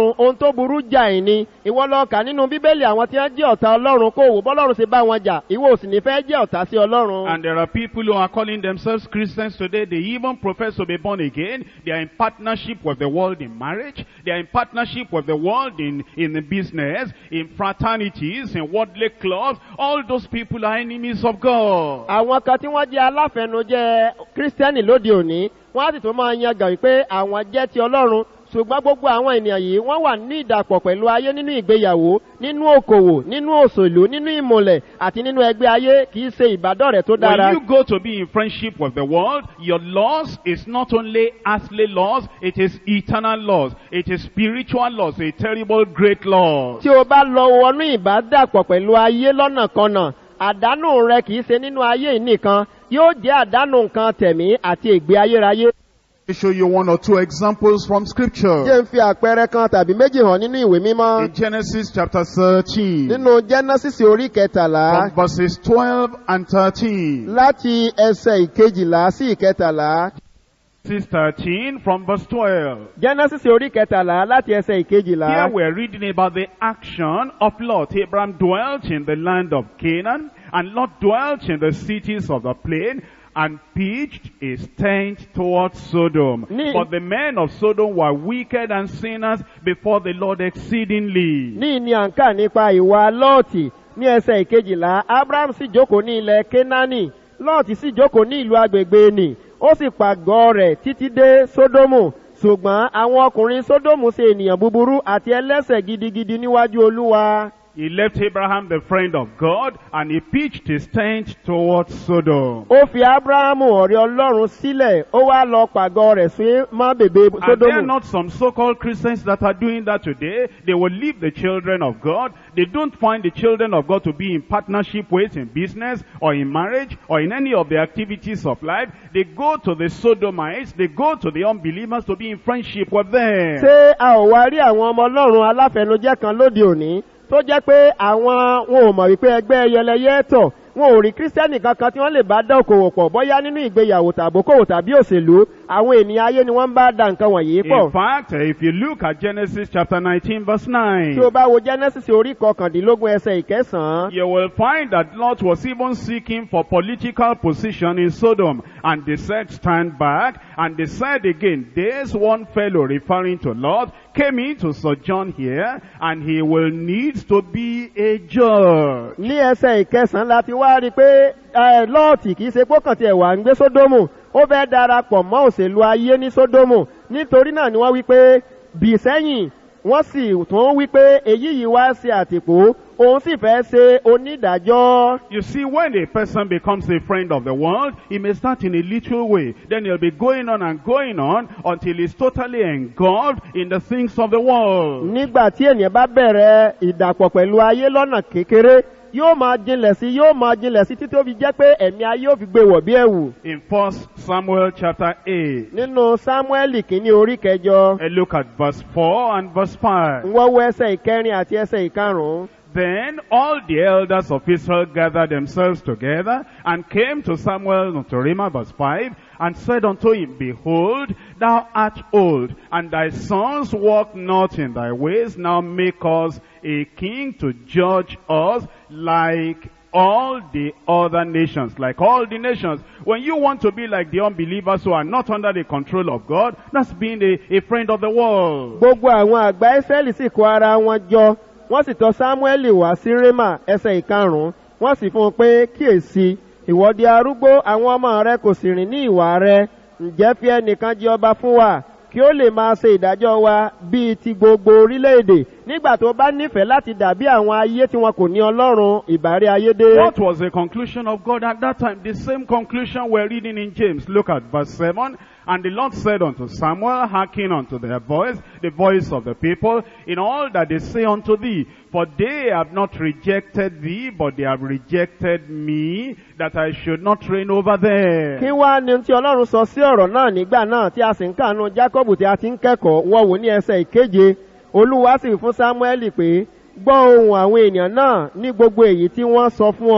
ọlọ́run ohun tó burú jáì ni ìwọ lọ kà nínú bíbélì àwọn tí wọ́n jẹ́ ọ̀tá ọlọ́run kó wò bọ́lọ́run ṣe bá wọn jà ìwọ ò sì ní fẹ́ jẹ́ ọ̀tá sí ọlọ́run. And there are people who are calling themselves Christians today. They even profess to be born again. They are in partnership with the world in marriage. They are in partnership with the world in, in the business, in fraternities, in worldly clubs. All those people are enemies of God. àwọn kan tí wọ́n jẹ́ aláfẹnujẹ́ kírísítẹ́nì lóde òní wọ́n á sì tún máa yan gàn wípé àwọn jẹ́ ti ọlọ́run ṣùgbọ́n gbogbo àwọn ènìyàn yìí wọ́n wà ní ìdàpọ̀ pẹ̀lú ayé nínú ìgbéyàwó nínú òkòwò nínú òṣèlú nínú ìmọ̀lẹ̀ àti nínú ẹgbẹ́ ayé kì í ṣe ìbádọ́rẹ̀ tó dára. When you go to be in friendship with the world, your loss is not only earthly loss, it is eternal loss. It is spiritual loss, a terrible great loss. tí o bá lọ wọnú ìbádàpọ̀ pẹ̀lú ayé lọ́nàkọnà àdánù rẹ kì í ṣe nínú ayé yìí nìkan yóò jẹ́ àdánù nǹkan tẹ̀mí àti ègbé ayérayé. Let me show you one or two examples from scripture. jẹ́ ń fi àpẹẹrẹ kan tàbí méjì hàn nínú ìwé mímọ́. In Genesis chapter 13, nínú genesis orí kẹtàlá from verses 12 and 13. láti ẹsẹ̀ ìkejìlá sí ìkẹtàlá. Genesis 13 from verse 12. genesis orí kẹtàlá láti ẹsẹ̀ Here ìkejìlá. we're reading about the action of Lot. Abraham dwelt in the land of Canaan, and Lot dwelt in the cities of the plain, and pitched his tent towards Sodom. Ni- But the men of Sodom were wicked and sinners before the Lord exceedingly. ní ní à ń kà nípa ìwà lọ́ọ̀tì ní ẹsẹ̀ ìkejìlá abraham sì jókòó ní ilẹ̀ kénáánì lọ́ọ̀tì sì jókòó ní ìlú agbègbè nì ó sì pàgọ́ rẹ̀ títí dé sódómù ṣùgbọ́n àwọn ọkùnrin sódómù ṣe ènìyàn búburú àti ẹlẹ́sẹ̀ gidigidi níwájú olúwa. He left Abraham, the friend of God, and he pitched his tent towards Sodom. ó fi abrahamu ọ̀rẹ́ ọlọ́run sílẹ̀ ó wá lọ pàgọ́ rẹ̀ sí mọ́ bèbè Are there sódómù. not some so-called Christians that are doing that today? They will leave the children of God. They don't find the children of God to be in partnership with in business or in marriage or in any of the activities of life. They go to the sodomites. They go to the unbelievers to be in friendship with them. ṣé a ò wá rí àwọn ọmọ ọlọ́run aláfẹnujẹ́ kan lóde òní tó jẹ́ pé àwọn wọn ò mọ̀ wípé ẹgbẹ́ yẹlẹyẹ tọ̀ wọn ò rí kírísítẹ́nì kankan tí wọ́n lè bá dá òkòwò pọ̀ bóyá nínú ìgbéyàwó tàbókòwò tàbí òṣèlú àwọn ènìyàn ayé ni wọ́n ń bá da nǹkan wọ̀nyí pọ̀. In fact, if you look at Genesis chapter 19 verse 9, tí o bá wo genesis orí kọkàndínlógún ẹsẹ̀ ìkẹsàn-án You will find that Lot was even seeking for political position in Sodom. And they said, stand back. And they said again, there's one fellow referring to Lot came in to sojourn here and he will need to be a judge. ní ẹsẹ̀ ìkẹsàn-án la ti wá rí i pé ẹ, lọ́ọ̀tì kì í ṣe pókàn tí ẹ̀wà ń gbé sódómù ó fẹ́ darapọ̀ mọ́ òṣèlú ayé ní sódómù nítorí náà ni wọ́n wí pé bì sẹ́yìn wọ́n sì tún wí pé èyí yìí wá ṣe àtìpó òun sì fẹ́ ṣe onídàájọ́. You see, when a person becomes a friend of the world, he may start in a little way. Then he'll be going on and going on until he's totally engulfed in the things of the world. nígbà tí ènìyàn bá bẹ̀rẹ̀ ìdàpọ̀ pẹ̀lú ayé lọ́nà kékeré yóò máa jinlẹ̀ sí yóò máa jinlẹ̀ sí títí ó fi jẹ́ pé ẹ̀mí ayé ò fi gbé wọ̀ bí ẹ̀wù. In 1 Samuel chapter 8, nínú sámúẹ́lì kìíní orí kẹjọ a look at verse 4 and verse 5. ń wọ́wọ́ ẹsẹ̀ ìkẹrin àti ẹsẹ̀ ìkarùn-ún. Then all the elders of Israel gathered themselves together and came to Samuel unto Ramah, verse 5, and said unto him, Behold, thou art old, and thy sons walk not in thy ways. Now make us a king to judge us like all the other nations, like all the nations. When you want to be like the unbelievers who are not under the control of God, that's being a, a friend of the world. gbogbo àwọn àgbà israẹli sì kó ara wọn jọ wọn sì tọ samueli wá sí rema ẹsẹ ìkarùnún wọn sì fún un pé kíyèsí ìwọ́de arúgbó àwọn ọmọ rẹ kò sì rìn ní ìwà rẹ ǹjẹ́ fi ẹnìkan jẹ ọba fún wa kí ó lè máa ṣe ìdájọ́ wa bíi ti gbogbo orílẹ̀-èdè nígbà tó bá nífẹ̀ẹ́ láti dàbí àwọn ayé tí wọn kò ní ọlọ́run ìbárí ayédè. What was the conclusion of God at that time? The same conclusion we're reading in James. Look at verse 7. And the Lord said unto Samuel, hearken unto their voice, the voice of the people, in all that they say unto thee. For they have not rejected thee, but they have rejected me, that I should not reign over them. kí wá ni tí ọlọ́run sọ sí ọ̀rọ̀ náà nígbà náà tí a sì ń kànú jákọ́bù tí a ti ń kẹ́kọ̀ọ́ wọ́n wò ní ẹsẹ̀ ìkeje olúwa sì fún sámúẹ́lì pé gbọ́ ohun àwọn èèyàn náà ní gbogbo èyí tí wọ́n sọ fún ọ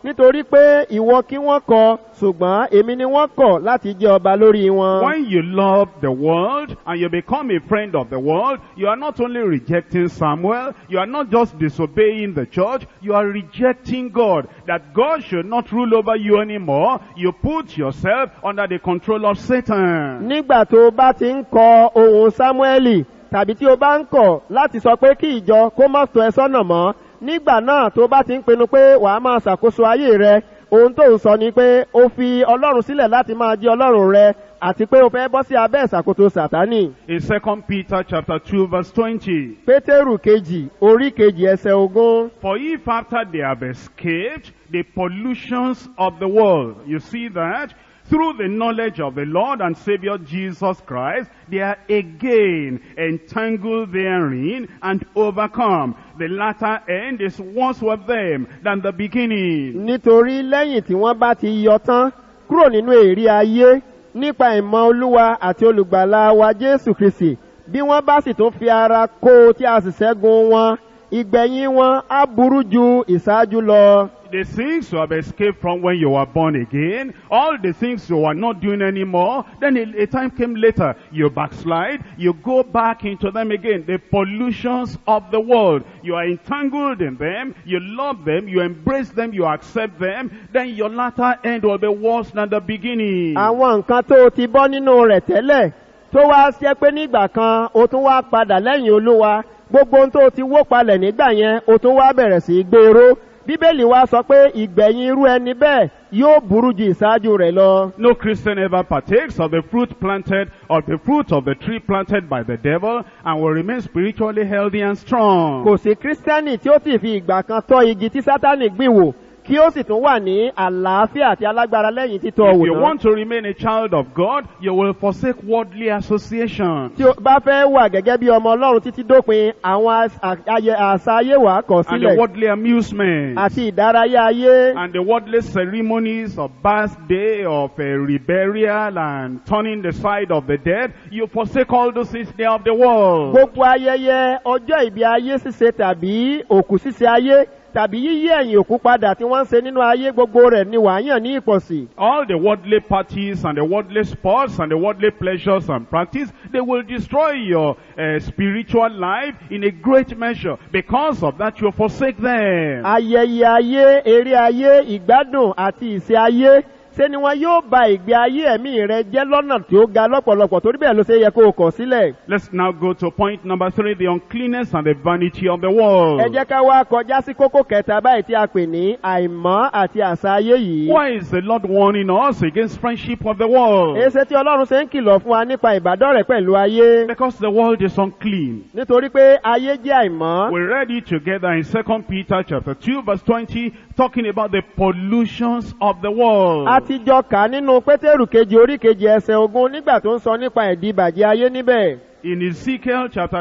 nítorí pé ìwọ kí wọ́n kọ ṣùgbọ́n èmi ni wọ́n kọ̀ láti jẹ́ ọba lórí wọn. When you love the world and you become a friend of the world, you are not only rejecting Samuel, you are not just disobeying the church, you are rejecting God. That God should not rule over you anymore. You put yourself under the control of Satan. nígbà tó o bá ti ń kọ ohun sámúẹ́lì tàbí tí o bá ń kọ̀ láti sọ pé kí ìjọ kó má tọ́ ẹ sọ́nà mọ́ nígbà náà tó o bá ti ń pinnu pé wàá máa ṣàkóso ayé rẹ ohun tó ń sọ ni pé o fi ọlọ́run sílẹ̀ láti máa jẹ́ ọlọ́run rẹ àti pé o fẹ́ bọ́ sí abẹ́ ìṣàkóso sàtánì. In 2 Peter chapter 2 verse 20, pétérù kejì orí kejì ẹsẹ̀ ogún. For if after they have escaped the pollutions of the world, you see that, through the knowledge of the Lord and Savior Jesus Christ, they are again entangled therein and overcome. The latter end is worse with them than the beginning. nítorí lẹ́yìn tí wọ́n bá ti yọ tán kúrò nínú èrí ayé nípa ìmọ̀ olúwa àti olùgbàlà wa jésù kristi bí wọ́n bá sì tún fi ara kó o tí a sì ṣẹ́gun wọn ìgbẹ̀yìn wọn á burú ju ìṣáájú lọ. The things you have escaped from when you were born again, all the things you were not doing anymore, then a, a time came later, you backslide, you go back into them again. The pollutions of the world, you are entangled in them, you love them, you embrace them, you accept them, then your latter end will be worse than the beginning. àwọn nǹkan tó o ti bọ́ nínú rẹ̀ tẹ́lẹ̀ tó wá ṣe pé nígbà kan o tún wá padà lẹ́yìn olúwa gbogbo ohun tó o ti wó palẹ̀ nígbà yẹn o tún wá bẹ̀rẹ̀ sí í gbèrò bíbélì wa sọ pé ìgbẹ̀yìn irú ẹni bẹ́ẹ̀ yóò burú ju ìṣáájú rẹ̀ lọ. No Christian ever partakes of the fruit planted, of the fruit of the tree planted by the devil, and will remain spiritually healthy and strong. kò sí kírísítẹ́nì tí ó sì fi ìgbà kan tọ́ igi tí sátánì gbìn wò kí ó sì tún wà ní àlàáfíà àti alágbára lẹ́yìn títọ́ If wò you náà. want to remain a child of God, you will forsake worldly association. tí o bá fẹ́ wà gẹ́gẹ́ bí ọmọ ọlọ́run títí dópin àwọn as- a- ayẹ- àṣà ayé wà á kọ̀ And the sílẹ̀ worldly amusement. àti ìdárayá ayé And the worldly ceremonies of birthday, of uh, reburial, and turning the side of the dead. You forsake all those things they are of the world. gbogbo ayẹyẹ ọjọ́ ìbí ayé ṣíṣe tàbí òkú ṣíṣe ayé tàbí yíyí ẹ̀yìn òkú padà tí wọ́n ń ṣe nínú ayé gbogbo rẹ̀ ni wàá yàn ní ìpọ̀sí. All the worldly parties and the worldly sports and the worldly pleasures and practice, they will destroy your uh, spiritual life in a great measure. Because of that, you forsake them. ayẹyẹ ayé eré ayé ìgbádùn àti ìṣe ayé ṣé ni wọn yóò ba ìgbé ayé ẹ̀mí rẹ jẹ́ lọ́nà tí ó ga lọ́pọ̀lọpọ̀ torí bẹ́ẹ̀ ló ṣe yẹ kó o kọ̀ sílẹ̀. Let's now go to point number three, the uncleanness and the vanity of the world. ẹ jẹ́ ká wá kọjá sí kókó kẹta báyìí tí a pè ní àìmọ́ àti àṣà ayé yìí. Why is the Lord warning us against friendship of the world? èsè tí ọlọ́run ṣe ń kìlọ̀ fún wa nípa ìbádọ́rẹ̀ pẹ̀lú ayé Because the world is unclean. nítorí pé ayé jẹ́ àìmọ́. We read it together in 2 Peter chapter 2 verse 20 talking about the pollutions of the world. a ti jọ kà á nínú pétérù kejì orí kejì ẹsẹ̀ ogún nígbà tó ń sọ nípa ìdìbàjẹ́ ayé níbẹ̀. In Ezekiel chapter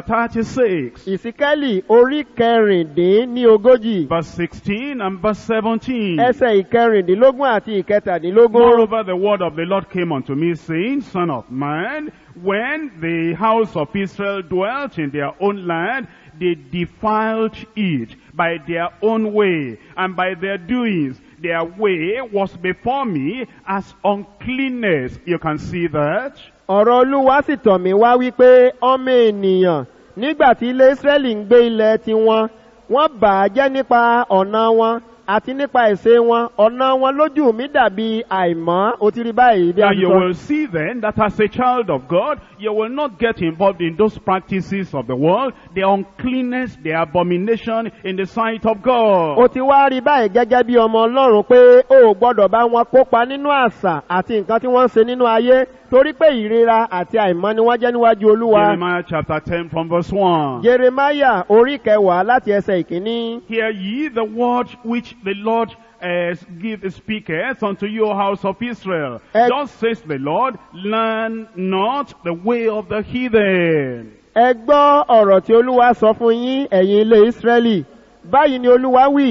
36 ìsíkẹ́lì orí kẹrìndín ní ogójì verse 16 and verse 17. ẹsẹ̀ ìkẹrìndínlógún àti ìkẹtàdínlógún. Moreover, the word of the Lord came unto me, saying, Son of man, when the house of Israel dwelt in their own land, they defiled it by their own way and by their doings. Their way was before me as uncleanness. You can see that. ọ̀rọ̀ olúwa sì tọ̀ mí wá wípé ọmọ ènìyàn nígbà tí ilé ísírẹ́lì ń gbé ilẹ̀ tiwọn wọ́n bà á jẹ́ nípa ọ̀nà wọn àti nípa ìṣe wọn ọ̀nà wọn lójú mi dàbí àìmọ́ o ti rí báyìí bí a Now ti you sọ. will see then that as a child of God, you will not get involved in those practices of the world, the uncleanness, the abomination in the sight of God. o ti wá rí báyìí gẹ́gẹ́ bí ọmọ ọlọ́run pé o ò gbọ́dọ̀ bá wọn kópa nínú àṣà àti nǹkan tí wọ́n ń ṣe nínú ayé torí pé ìrora àti àìmọ́ ni wọ́n jẹ́ níwájú olúwa. Jeremiah chapter 10 from verse 1. jeremaya orí kẹwàá láti ẹsẹ̀ ìkíní. Hear ye the word which the Lord uh, give speaketh unto you, O house of Israel. Eh. Thus says the Lord, learn not the way of the heathen. ẹ gbọ́ ọ̀rọ̀ tí olúwa sọ fún yín ẹ̀yin ilé ìsírẹ́lì báyìí ni olúwa wí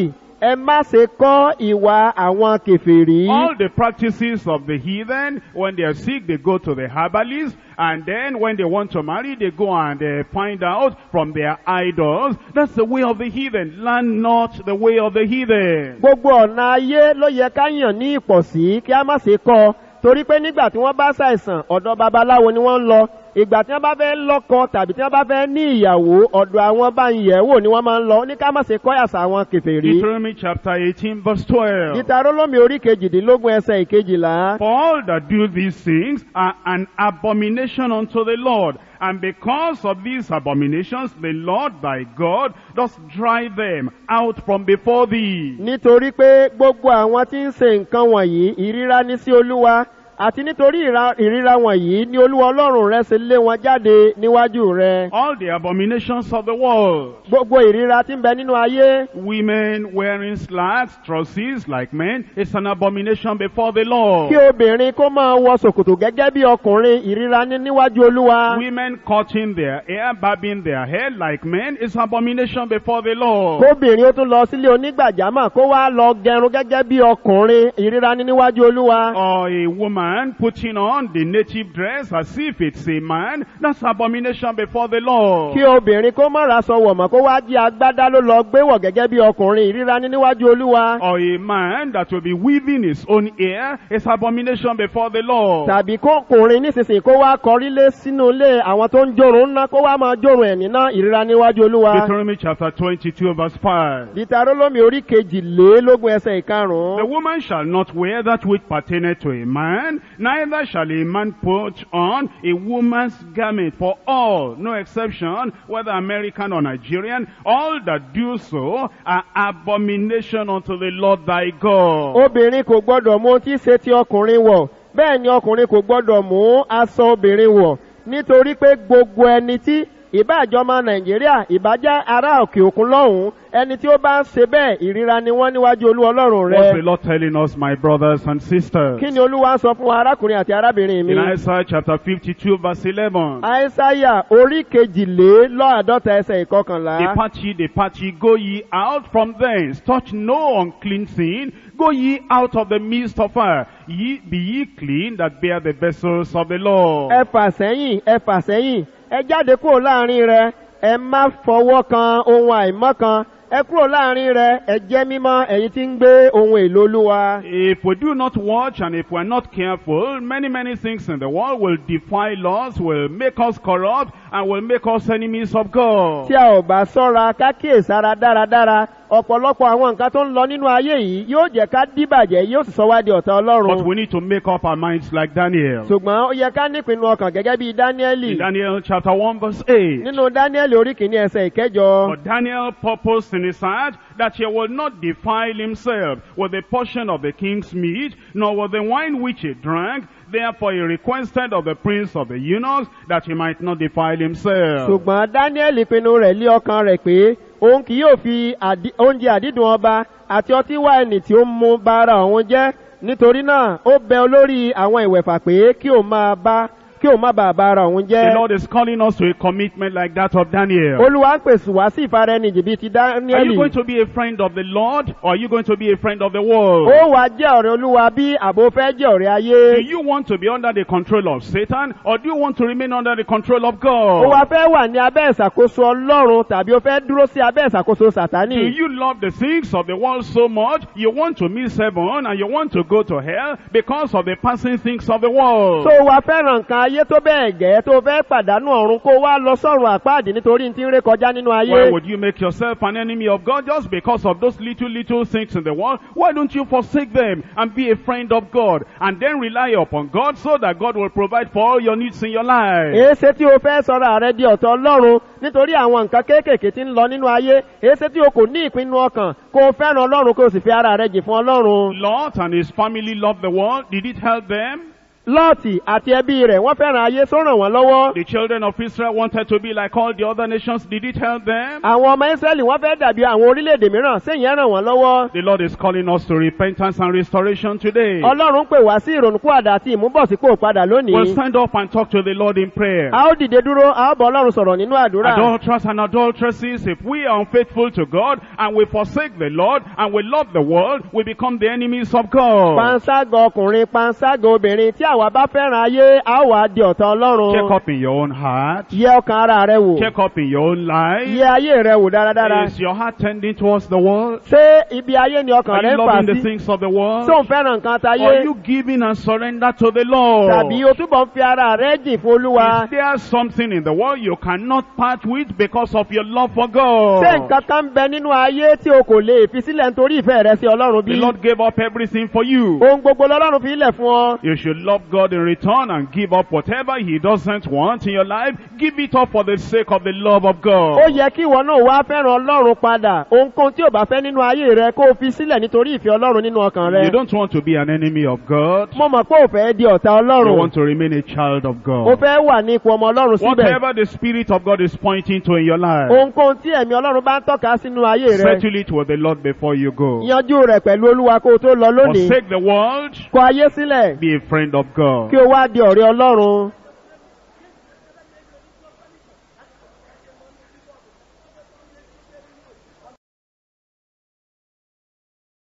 ẹ má ṣe kọ́ ìwà àwọn kèfèrí. All the practices of the heathen, when they are sick, they go to the herbalist, and then when they want to marry, they go and uh, find out from their idols. That's the way of the heathen. Learn not the way of the heathen. gbogbo ọ̀nà ayé ló yẹ ká yàn ní ìpọ̀sí kí a má ṣe kọ́ ọ. torí pé nígbà tí wọ́n bá ṣàìsàn ọ̀dọ̀ babaláwo ni wọ́n ń lọ ìgbà tí wọ́n bá fẹ́ lọ́kọ tàbí tí wọ́n bá fẹ́ ní ìyàwó ọ̀dọ̀ àwọn bá ń yẹ̀ wò ni wọ́n máa ń lọ ní ká má ṣe kọ́ àṣà àwọn kèfèrí. Deuteronomy chapter 18 verse 12. ìtarólómi orí kejìdínlógún ẹsẹ̀ ìkejìlá. For all that do these things are an abomination unto the Lord. And because of these abominations, the Lord thy God does drive them out from before thee. nítorí pé gbogbo àwọn tí ń ṣe nǹkan wọ̀nyí ìríra ní sí olúwa àti nítorí ìra- ìríra wọ̀nyí ni olúwa ọlọ́run rẹ ṣe lé wọn jáde níwájú rẹ. All the abominations of the world. gbogbo ìríra tí ń bẹ nínú ayé Women wearing slacks, trousers like men, it's an abomination before the Lord. kí obìnrin kó máa wọ ṣòkòtò gẹ́gẹ́ bí ọkùnrin ìríra ní níwájú olúwa. Women cutting their hair, barbing their hair like men, it's abomination before the Lord. kóbìnrin ó tún lọ sílé onígbàjámọ̀ kó wá lọ gẹrun gẹ́gẹ́ bí ọkùnrin ìríra ní níwájú olúwa. Or a woman putting on the native dress as if it's a man, that's abomination before the Lord. kí obìnrin kó má ra sọ wọ̀mọ̀ kó wá jí agbádá ló lọ gbé wọ̀ gẹ́gẹ́ bí ọkùnrin ìríra ní níwájú olúwa. Or a man that will be weaving his own hair is abomination before the Lord. tàbí kókùnrin nísinsìnyí kó wá kọrí lé sínú ilé àwọn tó ń jòrò ńná kó wá máa jòrò ẹ̀ níná ìríra níwájú olúwa. Deuteronomy chapter 22 verse 5. dìtàrólómi orí kejìlélógún ẹsẹ̀ The ìkarùn-ún. woman shall not wear that which pertaineth to a man, neither shall a man put on a woman's garment. For all, no exception, whether American or Nigerian, all that do so are abomination unto the Lord thy God. obìnrin kò gbọdọ̀ mú ohun tí í ṣe ti ọkùnrin wọ̀ bẹ́ẹ̀ ni ọkùnrin kò gbọdọ̀ mú aṣọ obìnrin wọ̀ nítorí pé gbogbo ẹni tí ìbáàjọmọ nàìjíríà ìbájá ará òkè òkun lọ́hùn-ún ẹni tí ó bá ń ṣe bẹ́ẹ̀ ìríra ni wọ́n níwájú olú ọlọ́run What's the rẹ. Lord telling us, my brothers and sisters? kí ni olúwa ń sọ fún wa arákùnrin àti arábìnrin mi. In Isaiah chapter 52 verse 11. àìsáyà orí kejìlélọ́àádọ́ta ẹsẹ̀ ìkọkànlá. Depart ye, depart ye, go ye out from thence, touch no unclean thing, go ye out of the midst of her, ye be ye clean that bear the vessels of the Lord. ẹ fà sẹ́yìn ẹ fà sẹ́yìn ẹ jáde kúrò láàrin rẹ ẹ má fọwọ́ kan ohun àìmọ́ kan ẹ kúrò láàrin rẹ ẹ jẹ́ mímọ́ ẹ̀yin tí ń gbé ohun èlò olúwa. If we do not watch and if we are not careful, many, many things in the world will defile us, will make us corrupt, and will make us enemies of God. tí a ò bá sọ́ra ká kíyèsára dáradára ọ̀pọ̀lọpọ̀ àwọn nǹkan tó ń lọ nínú ayé yìí yóò jẹ́ ká díbàjẹ́ yóò sì sọ wá di ọ̀tá But ọlọ́run. we need to make up our minds like Daniel. ṣùgbọ́n ó yẹ ká nípinnu ọkàn gẹ́gẹ́ bíi dáníẹ́lì In Daniel chapter 1 verse 8. nínú dáníẹ́lì orí kìíní ẹsẹ̀ ìkẹjọ. But Daniel purposed in his heart that he would not defile himself with the portion of the king's meat, nor with the wine which he drank. Therefore he requested of the prince of the eunuchs that he might not defile himself. ṣùgbọ́n dáníẹ́lì pinnu rẹ̀ lé ọkàn rẹ̀ pé òun kì yóò fi àdí- oúnjẹ àdídùn ọba àti ọtí wáìnì tí ó ń mu bá ara òun jẹ́ nítorí náà ó bẹ olórí àwọn ìwẹ̀fà pé kí òun máa bá kí òun má bàa bá ara òun The jẹ́. Lord is calling us to a commitment like that of Daniel. olúwa ń pèsè wá sí ìfaraẹnijì bíi ti Are you dáníẹ́lì. going to be a friend of the Lord or are you going to be a friend of the world? ó wàá jẹ́ ọ̀rẹ́ olúwa bí àbò fẹ́ jẹ́ ọ̀rẹ́ Do ayé. you want to be under the control of Satan or do you want to remain under the control of ó wàá God? fẹ́ wà ní abẹ́ ìṣàkóso ọlọ́run tàbí ó fẹ́ dúró sí abẹ́ ìṣàkóso Do sàtánì. you love the things of the world so much you want to miss heaven and you want to go to hell because of the passing things of the world? tó wàá fẹ́ràn nǹkan ayé tó bẹ́ẹ̀ gẹ́ tó fẹ́ pàdánù ọ̀run kó wá lọ sọ́run àpáàdì nítorí tí ń ré kọjá nínú Why ayé. would you make yourself an enemy of God just because of those little, little things in the world? Why don't you forsake them and be a friend of God and then rely upon God so that God will provide for all your needs in your life? èéṣe tí o fẹ́ sọ̀rọ̀ ààrẹ di ọ̀tọ̀ ọlọ́run nítorí àwọn nǹkan kéékèèké tí ń lọ nínú ayé èéṣe tí o kò ní ìpinnu ọkàn kó o fẹ́ràn ọlọ́run kó o sì fi ara rẹ jì fún ọlọ́run. Lot and his family loved the world. Did it help them? lọ́ọ̀tì àti ẹbí rẹ̀ wọ́n fẹ́ràn ayé tó ràn wọ́n lọ́wọ́. The children of Israel wanted to be like all the other nations. Did it help them? àwọn ọmọ ísírẹ́lì wọ́n fẹ́ dàbí àwọn orílẹ̀-èdè mìíràn sẹ́yìn ràn wọ́n lọ́wọ́. The Lord is calling us to repentance and restoration today. ọlọ́run pè wá sí ìrònúkúwàdà àti ìmúbọ̀sípò padà We'll lónìí. stand up and talk to the Lord in prayer. a ó dìde dúró a ó bọ̀ ọlọ́run sọ̀rọ̀ nínú àdúrà. Adulterers and adulteresses, if we are unfaithful to God and we forsake the Lord and we love the world, we become the enemies of God. panṣágà ọkùnrin panṣágà obìnrin tí àwa bá fẹ́ràn ayé a ó wà á di ọ̀tá Check ọlọ́run. up in your own heart. yẹ ọkàn ara rẹ wò. Check up in your own life. yẹ ayé rẹ wò dáradára. Is your heart tending towards the world? ṣé ibi ayé ni ọkàn Are rẹ you ń fà loving the sí? things of the world? tó ń fẹ́ràn nǹkan Are tayé? you giving and surrender to the Lord? tàbí o túbọ̀ ń fi ara rẹ jìn fún olúwa? Is there something in the world you cannot part with because of your love for God? ṣé nǹkan kan ń bẹ nínú ayé tí o kò lè fi sílẹ̀ nítorí ìfẹ́ rẹ sí ọlọ́run The bí? Lord gave up everything for you. ohun gbogbo lọ́lọ́run fi ilẹ̀ fún ọ. You should love God in return and give up whatever He doesn't want in your life. Give it up for the sake of the love of ó God. yẹ kí ìwọ náà wá fẹ́ràn ọlọ́run padà ohunkóhun tí ò bá fẹ́ nínú ayé rẹ kó o fi sílẹ̀ nítorí ìfẹ́ ọlọ́run nínú ọkàn rẹ. You don't want to be an enemy of God. mo mọ̀ pé ò fẹ́ di ọ̀tá You ọlọ́run want to remain a child of o God. fẹ́ wà ní ipò ọmọ ọlọ́run síbẹ̀. Whatever the Spirit of God is pointing to in your life, ohunkóhun tí ẹ̀mí ọlọ́run bá ń tọ́ka sínú ayé rẹ settle it with the Lord before you go. yanjú rẹ̀ pẹ̀lú olúwa kó o tó lọ lónìí Forsake the world. kọ ayé sílẹ̀ Be a friend of God. kí o wá di ọ̀rẹ́ ọlọ́run